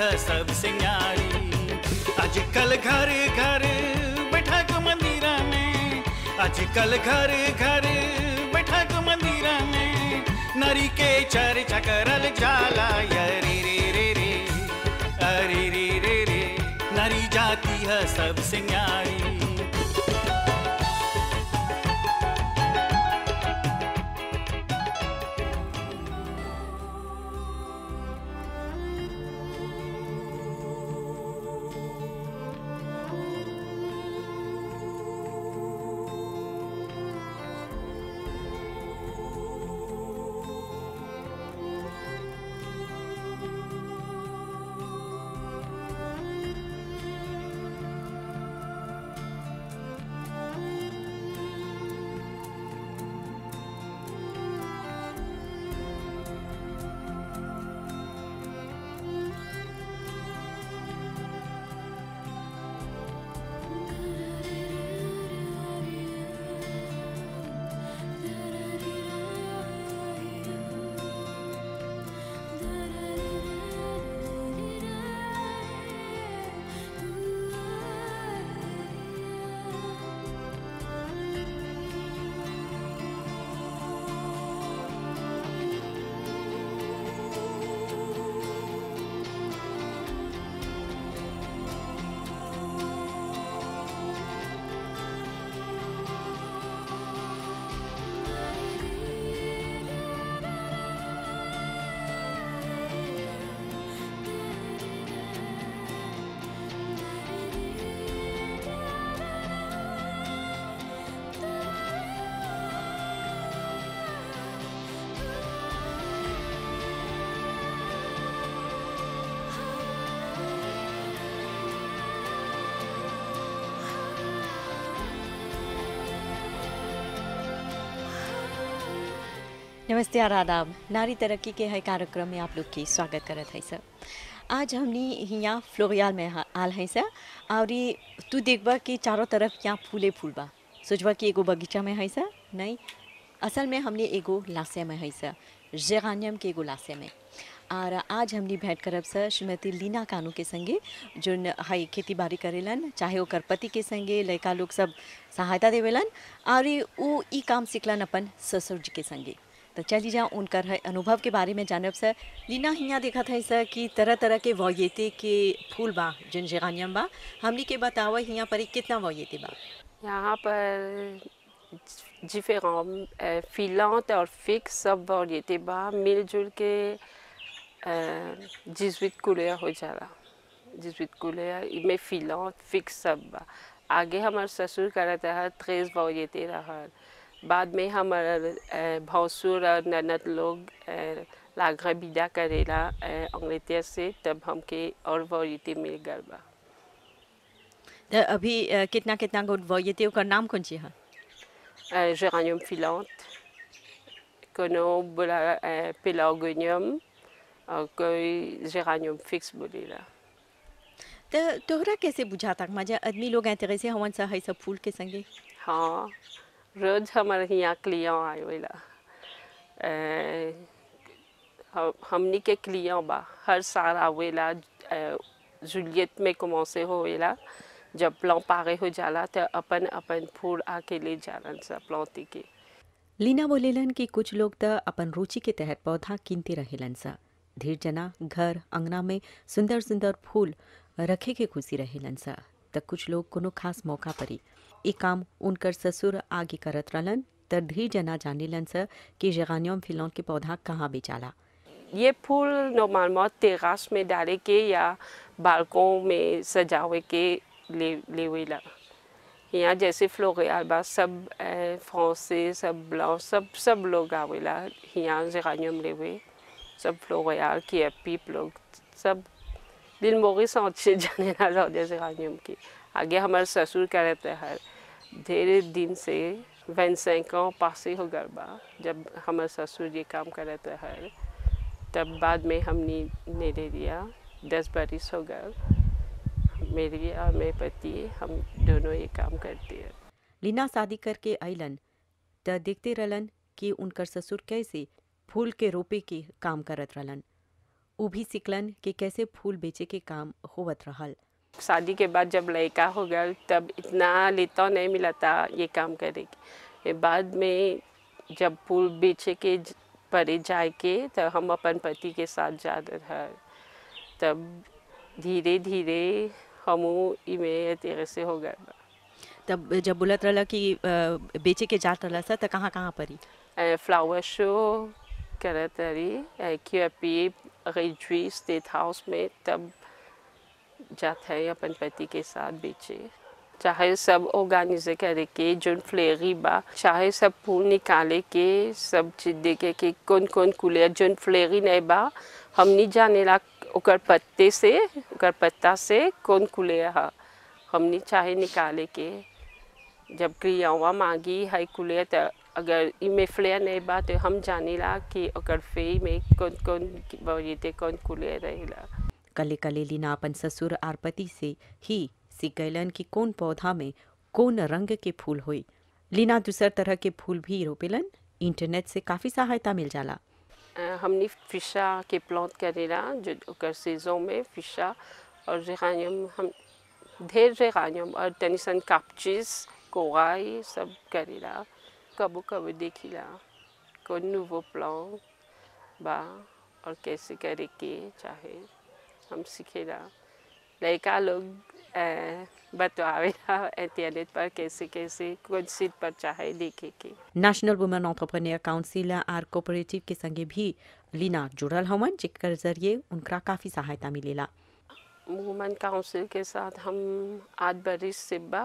है सब सिंगारी आजकल घर घर बैठक मंदिरा में आजकल घर घर बैठक मंदिरा में नरी के चर्चा करल जाला यरी रे रे रे अरे रे रे रे नरी जाती है सब सिंगारी नमस्ते और आदाब नारी तरक्की के है कार्यक्रम में आप लोग की स्वागत करत है सर आज हमने यहाँ फ्लोरियाल में हा- आल है सर और ये तू देखबा कि चारों तरफ यहाँ फूले फूल बा सोचबा कि एगो बगीचा में है सर नहीं असल में हमने एगो लासे में है सर जेरानियम के एगो लासे में और आज हमने भेंट करब सर श्रीमती लीना कानू के संगे जो है खेती बाड़ी करेलन चाहे ओकर पति के संगे लड़का लोग सब सहायता देवेलन और ये उ ई काम सिखलन अपन ससुर जी के संगे तो चली जा उनकर है अनुभव के बारे में जानब सर लीना हियाँ देखा था सर कि तरह तरह के वॉयते के फूल बा जिन जेगानियम बा हमनी के बतावा हियाँ पर कितना वॉयते बा यहाँ पर différents euh, filantes और फिक्स सब variétés बा मिलजुल के जिसवित कुलिया हो जाला जिसवित कुलिया इमे फिलांट फिक्स सब बा आगे हमार ससुर करत रहा त्रेस variétés रहल बाद में हमार अ, भौसुर और ननद लोग अ, लागरा बिदा करेला अ, अंग्रेतिया से तब हमके और variété मिल गल बा तो अभी अ, कितना कितना गो वॉयते ओकर नाम कौन ची है euh, géranium filante, kono bola euh, pelargonium, और कोई géranium fixe बोलेला तो तोहरा कैसे बुझाता मजा आदमी लोग ऐसे से हवन सा है सब फूल के संगे हाँ रोज हमारे यहाँ क्लियों आए वेला हम हमनी के क्लियों बा हर साल आवेला जूलियत में कमौसे होवेला जब प्लान पारे हो जाला तो अपन अपन फूल आके ले जालन सा प्लांटी के लीना बोलेलन कि कुछ लोग तो अपन रुचि के तहत पौधा कीनते रहेलन सा धीर जना घर अंगना में सुंदर सुंदर फूल रखे के खुशी रहेलन सा त कुछ लोग कोनो खास मौका परी ई काम उनकर ससुर आगे करत रहलन त धीर जना जानेलन सा कि जेगानियम फिलौन के पौधा कहाँ बेचाला ये फूल नॉर्मलमा टेरास में डाले के या बालकों में सजावे के ले लेवेला यहाँ जैसे फ्लोरियल बा सब फ्रांसे सब ब्लाउ सब सब लोग आवेला यहाँ जेरानियम लेवे सब फ्लोरियल की पीप लोग सब दिल मोगी अच्छे जाने ना लौटे जेरानियम की आगे हमारे ससुर का रहता है ढेर दिन से वन ans पासे हो गल बा जब हमारे ससुर ये काम कर रहता है तब बाद में हमने ने ले लिया दस बरिस हो गए मेरी और मेरे पति हम दोनों ये काम करते हैं लीना शादी करके अइलन त देखते रहलन कि उनकर ससुर कैसे फूल के रोपे के काम करत रहलन उ भी सिकलन कि कैसे फूल बेचे के काम होवत रहल शादी के बाद जब लड़का हो गया तब इतना लेता नहीं मिला था ये काम करेगी ये बाद में जब फूल बेचे के ज- परे जाए के तो हम अपन पति के साथ जा रहा तब धीरे धीरे हम इमें तेरे से हो गए तब जब बोलत रहला कि अ, बेचे के जात रहला सा त कहाँ कहाँ परी फ्लावर शो करत रही क्यूपी रिजवी स्टेट हाउस में तब जाते हैं अपन पति के साथ बेचे चाहे सब ऑर्गेनाइज करे के जोन फ्लेरी बा चाहे सब फूल निकाले के सब चीज देखे के कौन कौन कुले जोन फ्लेरी नहीं बा हम नहीं जाने ला ओकर पत्ते से ओकर पत्ता से कौन कुले हा हम नहीं चाहे निकाले के जब क्रियावा मांगी है कुले तो अगर इमे फ्लेयर नहीं बा तो हम जाने ला कि ओकर फे में कौन कौन वरीते कौन कुले रहेला कले कले लीना अपन ससुर आर पति से ही सीख गयलन कि कौन पौधा में कौन रंग के फूल होई लीना दूसर तरह के फूल भी रोपेलन इंटरनेट से काफी सहायता मिल जाला अ, हमने फिशा के प्लांट करेला जो ओकर सीजन में फिशा और जेरानियम हम ढेर जेरानियम और तनिसन कापचिस कोराई सब करेला कबो कबो देखिला कौन नूवो प्लान बा और कैसे करे के चाहे हम सीखेला लड़का लोग अ, बतवावेला इंटरनेट पर कैसे कैसे कौन सीट पर चाहे देखे के नेशनल वुमेन ऑन्टरप्रेन्योर काउंसिल आर कोऑपरेटिव के संगे भी लीना जुड़ल हवन जेकर जरिए उनका काफी सहायता मिलेला वुमेन काउंसिल के साथ हम आठ बरिस से बा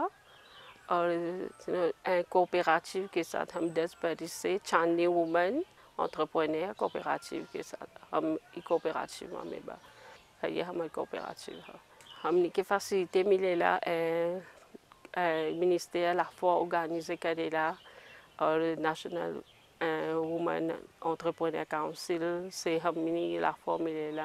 और कोऑपरेटिव के साथ हम दस बरिस से चांदनी वुमेन ऑन्टरप्रेन्योर कोऑपरेटिव के साथ हम ई कोऑपरेटिव में बा है ये हमारे कोऑपरेटिव है हमने के फैसिलिटी मिलेला मिनिस्टर la fois organisé करेला और नेशनल वुमेन ऑन्टरप्रेन्योर काउंसिल से हमने la fois मिलेला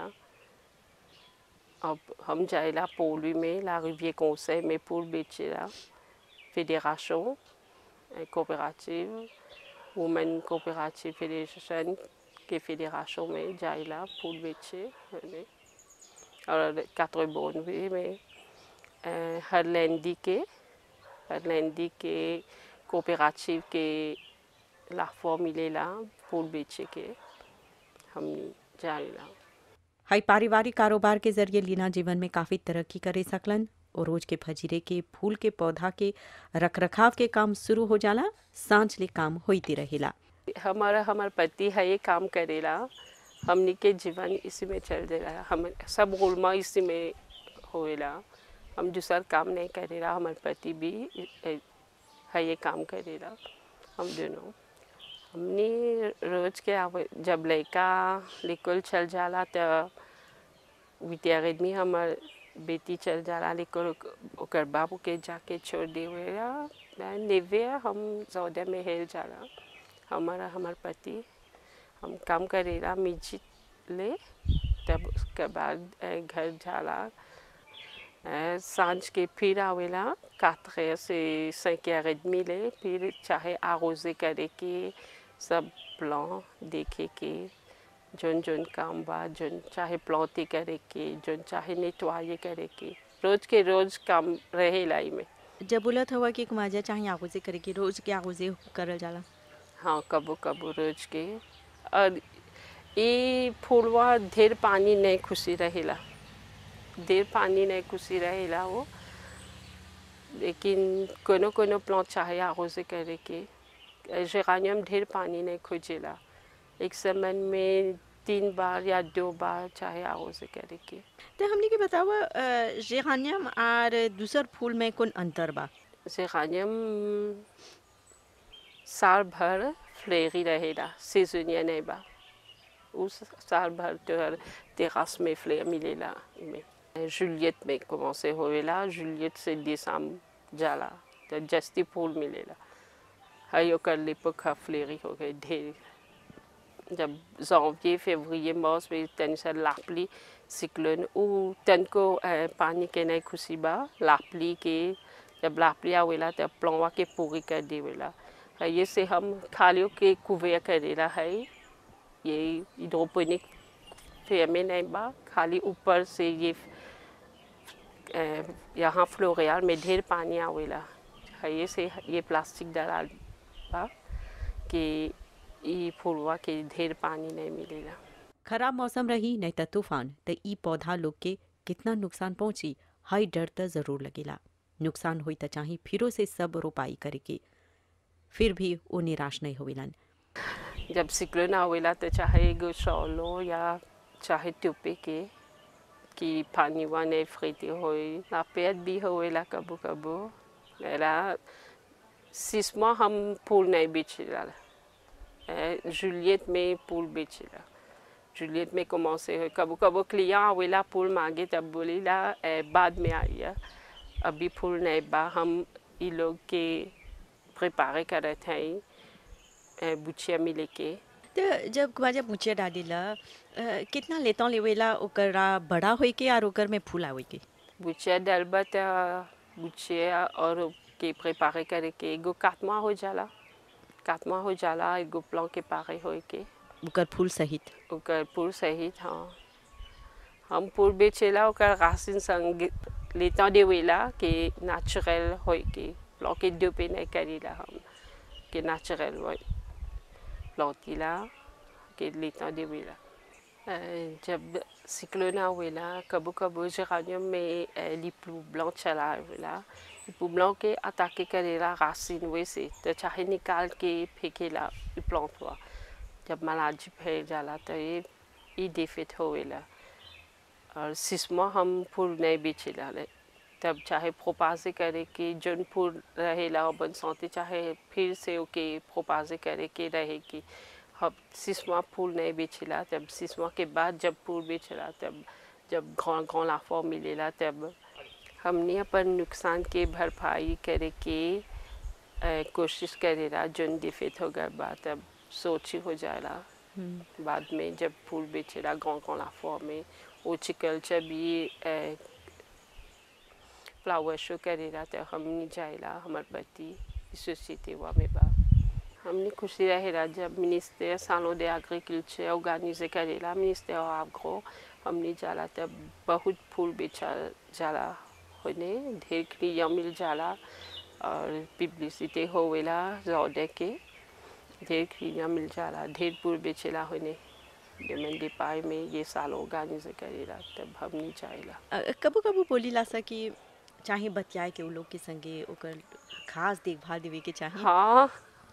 अब हम जाएला पोलू में ला रिविère conseil में pour बेचेला fédération coopérative women coopérative fédération के fédération में जाएला pour बेचे हमें। और quatre bonnes भी में अ, हर लैंडी के हर लैंडी के कोऑपरेटिव के लाफो मिलेला फूल बेचे के हम जाएला हाई पारिवारिक कारोबार के जरिए लीना जीवन में काफी तरक्की करे सकलन और रोज के फजीरे के फूल के पौधा के रखरखाव के काम शुरू हो जाला सांझ ले काम होती रहेला हमारा हमार पति है ये काम करेला हमनी के जीवन इसी में चल देला हम सब गुलमा इसी में होएला हम दूसर काम नहीं करेला हमार पति भी ए- है ये काम करेला हम दोनों हमने रोज के आवे जब लड़का निकल चल जाला तो विद्यार्थी हमार बेटी चल जाला लेकिन ओकर बाबू के जाके छोड़ देवेला नेवे हम सौदे में हेल जाला हमारा हमार पति हम काम करेला मिजी ले तब उसके बाद अ, घर जाला अ, सांझ के फिर आवेला quatre से cinq heures et demie ले फिर चाहे आरोजे करे के सब प्लान देखे के जोन जोन काम बा जोन चाहे प्लॉटी करे के जोन चाहे नेटवाये करे के रोज के रोज काम रहेला में जब बोलत हुआ कि कुमाजा चाहे आगोजे करे कि रोज के आगोजे करल जाला हाँ कबो कबो रोज के और ये फूलवा ढेर पानी नहीं खुशी रहेला ढेर पानी नहीं खुशी रहेला वो लेकिन कोनो कोनो प्लांट चाहे आरोजे करे के जेरानियम ढेर पानी नहीं खोजेला एक समय में तीन बार या दो बार चाहे आरोजे करे के तो हमने के बतावा जेहानियम और दूसर फूल में कौन अंतर बा जेरानियम साल भर फ्लेरी रहेला सीजनिया नहीं बा उस साल भर तो हर टेरास में फ्लेयर मिलेला में जुलियत में commencé होवेला जुलियत से दिसंबर जाला तो जस्ती फूल मिलेला है ओकर लेपक हा फ्लेरी हो गए ढेर जब janvier février mars में तन से लापली सिक्लोन उ तन को अ, पानी के नहीं खुशी बा लापली के जब लापली आवेला तब प्लवा के पूरी कर देवेला है ये से हम खालियों के कुवेर करेला है ये हाइड्रोपोनिक फेमे नहीं बा खाली ऊपर से ये अ, यहाँ फ्लोरियाल में ढेर पानी आवेला ये से ये प्लास्टिक डराल बा कि ई फुलवा के ढेर पानी नहीं मिलेला खराब मौसम रही नहीं त तूफान त ई पौधा लोग के कितना नुकसान पहुंची हाई डर त जरूर लगेला नुकसान हुई त चाहे फिरो से सब रोपाई करे के फिर भी वो निराश नहीं होवेलन जब सिक्लोन आवेला तो चाहे एगो शॉलो या चाहे टोपे के कि पानी वाने फ्रीते होई नापेट भी होवेला कबो कबो मेरा सिस्मा हम फूल नहीं बेचेला जूलियट में फूल बेचेला जूलियट में commencé है कबो कबो क्लिया आवेला फूल मांगे तब बोलीला "ए, बाद में आइए अभी फूल नहीं बा हम ई लोग के प्रिपारे करत हैं बुचिया मिले के त जब कुमाजा मुछिया डालीला अ, कितना लेता लेवेला ओकरा बड़ा होई के और ओकर में फूल आवे के बुचिया डलबा त बुचिया और के प्रिपारे करे के एगो काटमा हो जाला काटमा हो जाला एगो प्लान के पारे होए के ओकर फूल सहित ओकर पुर सहित हाँ हम पुर बेचेला ओकर रासिन संग लेता देवेला के नेचुरल होए के प्लान के दो पे नहीं करीला हम के नेचुरल होए लौटीला के लेता देवेला अ, जब सिक्लोन आवेला कबो कबो जेरानियम में अ, लिप्लू ब्लॉक चला आवेला लिप्लू ब्लॉक के अटाके करेला रासिन वैसे तो चाहे निकाल के फेंकेला प्लांट हुआ जब मलाजी फैल जाला तो ये ई डिफेक्ट होवेला और सिस्मा हम फूल नहीं बेचेला ले तब चाहे प्रोपाजे करे के जौन फूल रहेला बन सौते चाहे फिर से ओके प्रोपाजे करे के रहे कि हम सिस्मा फूल नहीं बेचेला तब सिस्मा के बाद जब फूल बेचेला तब जब घाव घाव लाफा मिलेला तब हमने अपन नुकसान के भरपाई करे के अ, कोशिश करेला जौन डिफेक्ट हो गया बा तब सोची हो जाएला बाद में जब फूल बेचेला गाँव गाँव लाफा में ओचिकल्चर भी अ, फ्लावर शो करेला तो हमने जाएला हमार पति सोसाइटी हुआ में बा हमने खुशी रहेला जब मिनिस्टर सालों de agriculture organisé करेला मिनिस्टर आग्रो हमने जाला तब बहुत फूल बेचा जाला होने ढेर क्रिया मिल जाला और पब्लिसिटी होवेला ज्यादा के ढेर क्रिया मिल जाला ढेर फूल बेचेला होने मंडी पाई में ये साल ऑर्गेनाइज करेला तब हमने जाएला अ, कबो कबो बोलीला सा कि चाहे बतियाए के उ लोग के संगे ओकर खास देखभाल देवे के चाहे हाँ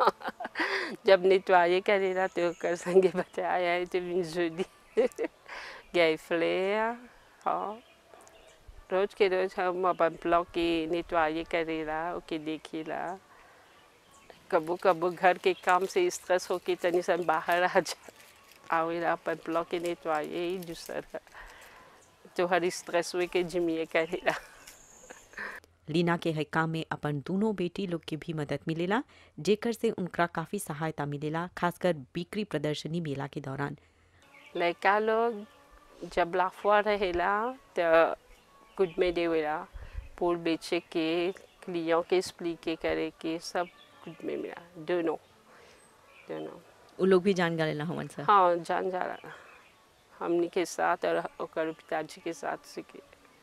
जब नेटवाये करेला तो कर संगे बताया है तो बिन जुदी गए फ्लेयर हाँ रोज के रोज हम अपन ब्लॉक के नेटवाये करेला ओके देखिला कबो कबो घर के काम से स्ट्रेस होके तनी सन बाहर आ जा आवेला अपन ब्लॉक के नेटवाये ही दूसरा तो हर स्ट्रेस हुए के जिमिए करेला लीना के है काम में अपन दोनों बेटी लोग के भी मदद मिलेला जेकर से उनका काफी सहायता मिलेला खासकर बिक्री प्रदर्शनी मेला के दौरान लड़का लोग जब लाफवा रहेला तो कुछ में देवेला फूल बेचे के क्लियों के एक्सप्लिके करे के सब कुछ में मिला दोनों दोनों उ लोग भी जान गलेला हमन सा हाँ जान जा रहा हमनी के साथ और ओकर पिताजी के साथ सीखे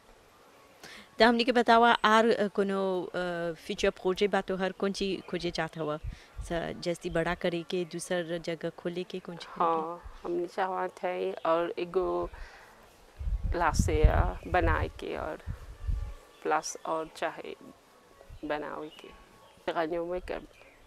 त हमनी के बतावा आर अ, कोनो फ्यूचर प्रोजेक्ट बा तो हर कौन चीज खोजे चाहत हवा स जैसी बड़ा करे के दूसर जगह खोले के कौन चीज करे के? हाँ हमने चाहत है और एगो लासे बनाए के और प्लस और चाहे बनावे के गनियों में कर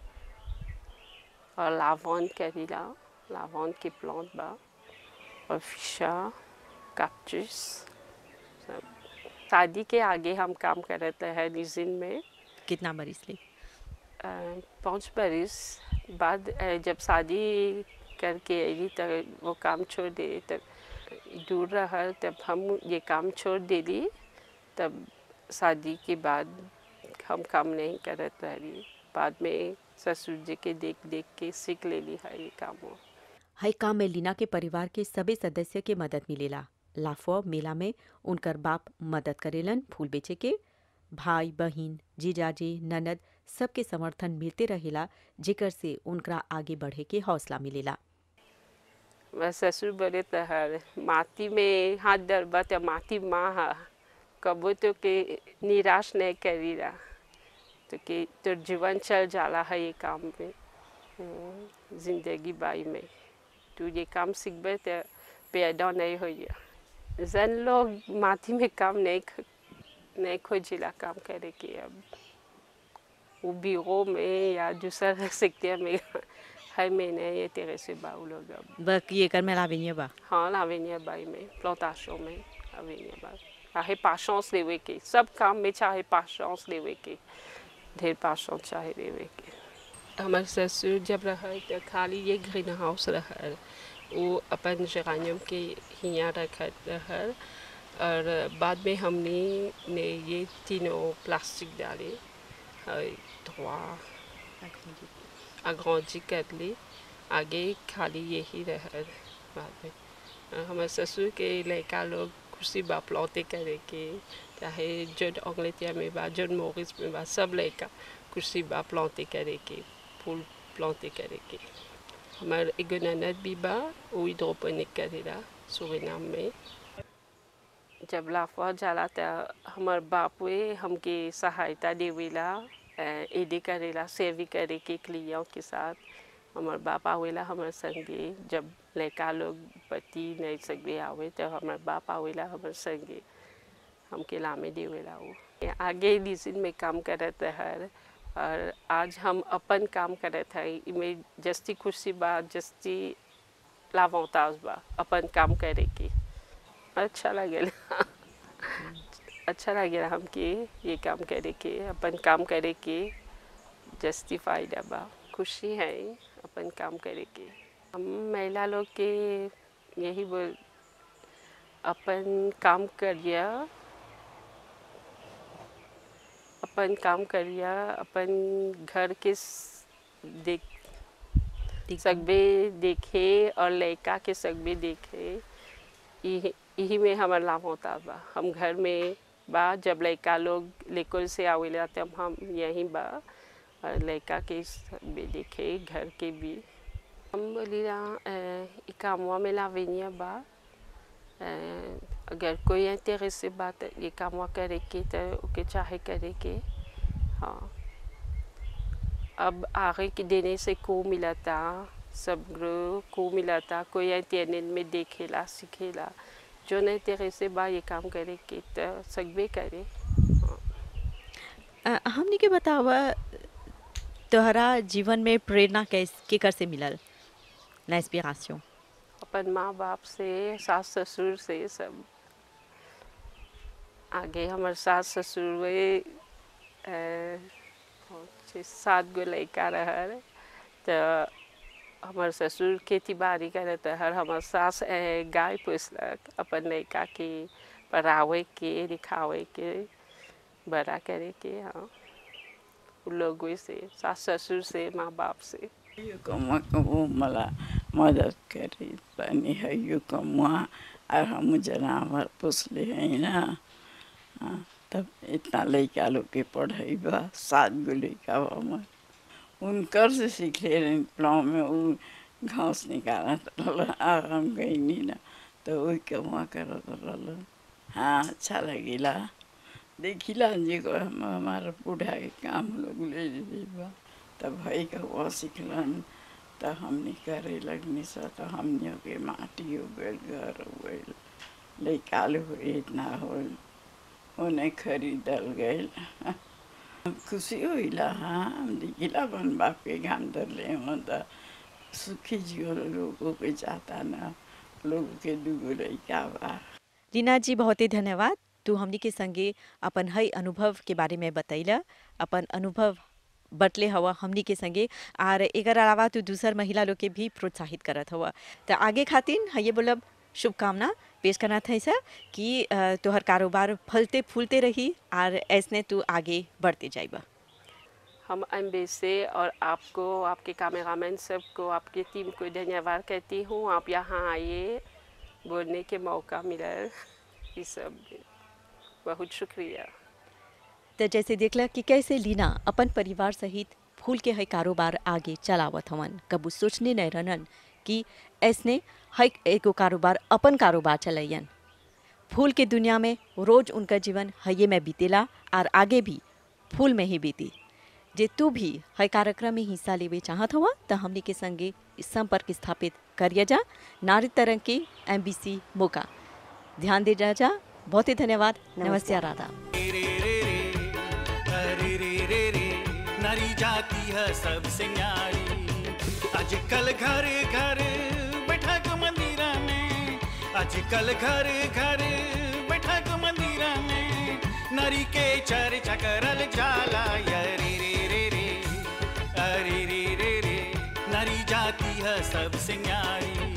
और लावॉन करीला लावॉन के प्लांट बा और फिशा कैक्टस सब शादी के आगे हम काम करते हैं निजिन में कितना बरिस ले अ, पाँच बरिस बाद अ, जब शादी करके अली तब वो काम छोड़ दे तब दूर रहा तब हम ये काम छोड़ देली तब शादी के बाद हम काम नहीं करत रही बाद में ससुर जी के देख देख के सीख लेली है ये काम वो हई काम में लीना के परिवार के सभी सदस्य के मदद मिलेला लाफो मेला में उनकर बाप मदद करेलन फूल बेचे के भाई बहिन जीजाजी ननद सबके समर्थन मिलते रहेला जेकर से उनका आगे बढ़े के हौसला मिलेला मैं ससुर बोले तो हर माटी में हाथ डरबा तो माटी माँ है कबो तो के निराश नहीं करी रहा तो कि तो जीवन चल जाला है ये काम में हम्म, जिंदगी बाई में तू ये काम सीखबे तो पैदा नहीं हो जन लोग माटी में काम नहीं ख- नहीं खोजिला काम करे के अब वो बीरो में या दूसरा सेक्टर में है में नहीं ये तेरे से बाऊ लोग अब बक ये कर में लाविनिए बा हाँ l'avenir बाई में प्लांटेशन में avenir बाई चाहे patience लेवे के सब काम में चाहे patience लेवे के ढेर patience चाहे लेवे के हमारे ससुर जब रहा तो खाली ये ग्रीन हाउस रहा वो अपन जेरानियम के हिया रखा रहा और बाद में हमने ने ये तीनों प्लास्टिक डाले trois agrandi कर ली आगे खाली यही रहा बाद में अ, हमारे ससुर के लड़का लोग खुशी बा प्लौते करे के चाहे जन अंग्लेतिया में बा जन मोरिस में बा सब लड़का खुशी बा प्लौते करे के फूल प्लौते करे के हमारे एगो ननद भी बा वो हाइड्रोपोनिक करेला सुरीनाम में जब लाफा जाला त हमार बापुए हमके सहायता देवेला एडी करेला सेवी करे के क्लियों के साथ हमार बाप आवेला हमार संगे जब लड़का लोग पति नहीं सके आवे तो हमार बाप आवेला हमार संगे हमके लामे देवेला वो ये आगे डिसीजन में काम करत हर और आज हम अपन काम करत है इमें जस्ती खुशी बा जस्ती लाभौताज बा अपन काम करे के अच्छा लगेला अच्छा लगेला हमके ये काम करे के अपन काम करे के जस्ती फायदा बा खुशी है अपन काम करे के हम महिला लोग के यही बोल अपन काम करिया अपन काम करिया अपन घर के स- देख सकबे देखे और लड़का के सकबे देखे यही यही में हमार लाभ होता बा हम घर में बा जब लड़का लोग लेकुल से आवेला तब हम यहीं बा और लड़का के सकबे देखे घर के भी हम बोली ई कामवा में लावेनिया बा अ, अगर कोई इंटरेस्ट बा तो ये कामवा करे के तो ओके चाहे करे के हाँ अब आगे के देने से को मिला था सब ग्रुप को मिला था कोई इंटरनेट में देखेला सीखेला जो नहीं तेरे से बा ये काम करे के तो सकबे करे अ, हमनी के बतावा तोहरा जीवन में प्रेरणा कैस केकर से मिलल l'inspiration अपन माँ बाप से सास ससुर से सब आगे हमारे सास ससुर वे अ, छः सात गो लड़का रहल तो हमार ससुर खेती बाड़ी करत हर हमार सास अ, गाय पोसलक अपन लड़का के पढ़ावे के लिखावे के बड़ा करे के हाँ उ लोगों से सास ससुर से माँ बाप से यो कमुआ कबू मला मदद करी पानी है यो कमुआ और हम जनावर पोसले हैं ना हाँ, तब इतना लड़का लोग के पढ़ाई बा सात गो लड़का बा हमर उनकर से सीखे रही प्लाव में वो घास निकालत रहल और हम गईनी ना तो वही कमुआ करत रहल हाँ अच्छा लगिला देखिला जी को हम हमारा बूढ़ा के काम लोग ले ले बा तब भाई का हुआ सीखलन तो हमने करे लगनी सा तो हमने के माटी हो गए घर हो गए लैकाल हो इतना हो उन्हें खरीदल गए खुशी होइला हाँ हम देखिला अपन बाप के घाम धरले हो तो सुखी जीवन लोगों के चाहता ना लोगों के दुगो लैका बा लीना जी बहुत ही धन्यवाद तू हमनी के संगे अपन हई अनुभव के बारे में बतैला अपन अनुभव बटले हवा हमनी के संगे और एकर अलावा तू दूसर महिला लोग के भी प्रोत्साहित करत हवा तो आगे खातिर हये बोलब शुभकामना पेश करना था सर कि अ, तोहर कारोबार फलते फूलते रही और ऐसने तू आगे बढ़ते जाइबा हम एम से और आपको आपके कैमरामैन सबको आपकी टीम को धन्यवाद कहती हूँ आप यहाँ आइए बोलने के मौका मिला ये सब बहुत शुक्रिया तो जैसे देखला कि कैसे लीना अपन परिवार सहित फूल के है कारोबार आगे चलावत हवन कबू सोचने नहीं रहन कि ऐसने है एगो कारोबार अपन कारोबार चलैयन फूल के दुनिया में रोज उनका जीवन हये में बीतेला और आगे भी फूल में ही बीती जे तू भी है कार्यक्रम में हिस्सा लेवे चाहत हुआ तो हमने के संगे संपर्क स्थापित करिए जा नारी तरंग के एम मौका ध्यान दे जा जा बहुत ही धन्यवाद नमस्ते राधा रे रे रे रे अरे रे रे रे नारी जाती है सबसे न्यारी आजकल घर घर बैठक मंदिरा में आजकल घर घर बैठक मंदिरा में नारी के चर्चा करल जाला या रे रे रे रे अरे रे रे रे नारी जाती है सबसे न्यारी